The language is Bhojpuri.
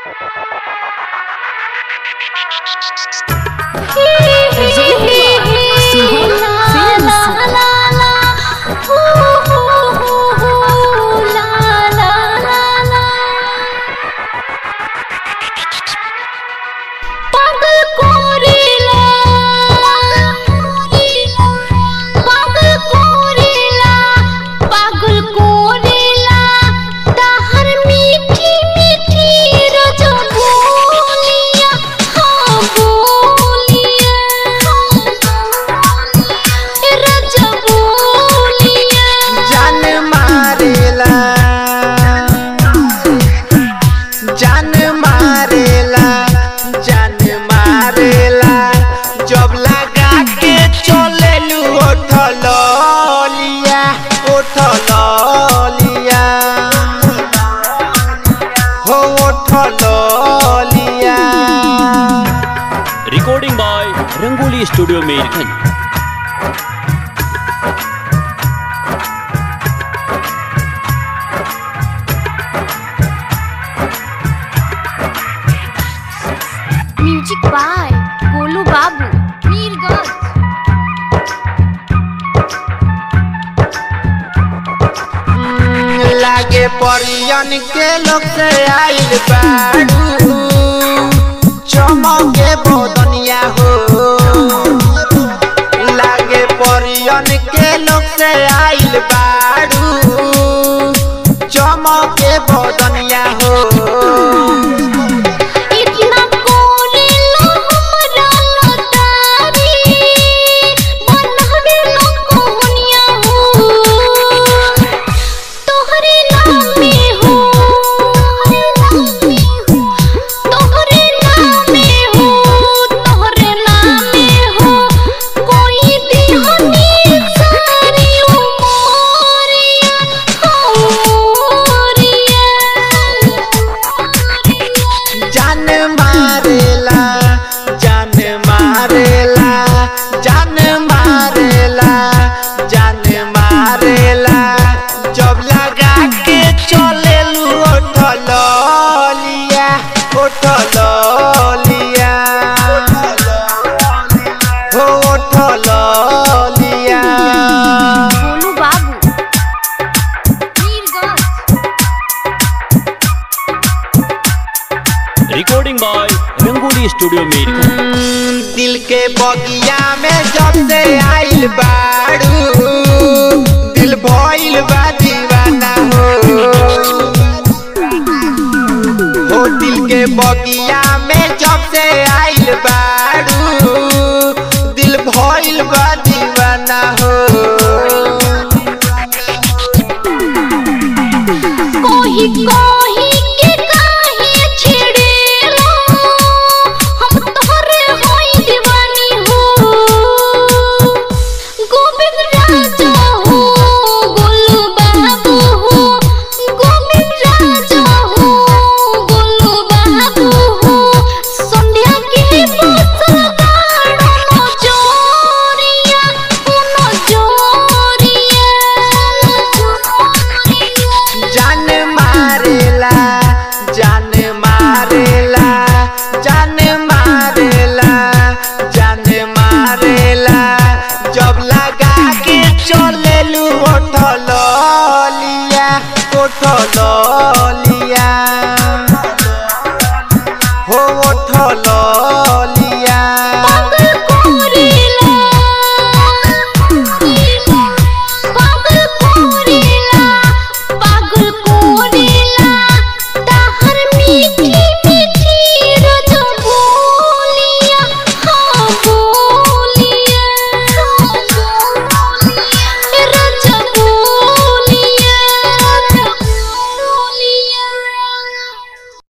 पागल कोरेला पागल कोरेला पागल कोरेला ताहर मीठी मीठी रज बोलिया हाँ बोलिया रज बोलिया जान मारेला जान मारेला जान मारेला जब लगा के चलेलू ओठलिया ओठलिया हो ओठलिया recording by Rangoli studio Mirganj music by Golu Babu Mirganj लागे परियन के लोग से आइल बाड़ू चमके बदनिया हो लागे परियन के लोग से आइल बाड़ू चमके बदनिया हो इतना कोरेला हमरा लतारी बनहरे लो कोहनिया हो तोहरे नामे हो तोहरे नामे हो तोहरे नामे हो कोई दिहनी सारी उमरिया उमरिया जान मारेला जान मारेला जान मारेला जान मारेला जब लगा के चलेलू ओठलिया ओठलिया हो ओठलिया Golu Babu Mirganj recording by Rangoli studio Mirganj दिल के बगिया में जब से आइल बाड़ू दिल भइल बा दीवाना हो हो दिल के बगिया में जब से आइल बाड़ू दिल भइल बा दीवाना हो कोही कोही के काहे छेड़ेलो हम तोहरे होई दीवानी हो गोविंद राजा हो गोलू बाबू हो गोविंद राजा हो गोलू बाबू हो संध्या के बसल गाड़ो जोरिया उनो जोरिया जान मारेला जान मारेला जान मारेला जान मारेला जब लगा के चलेलू ओठलिया ओठलिया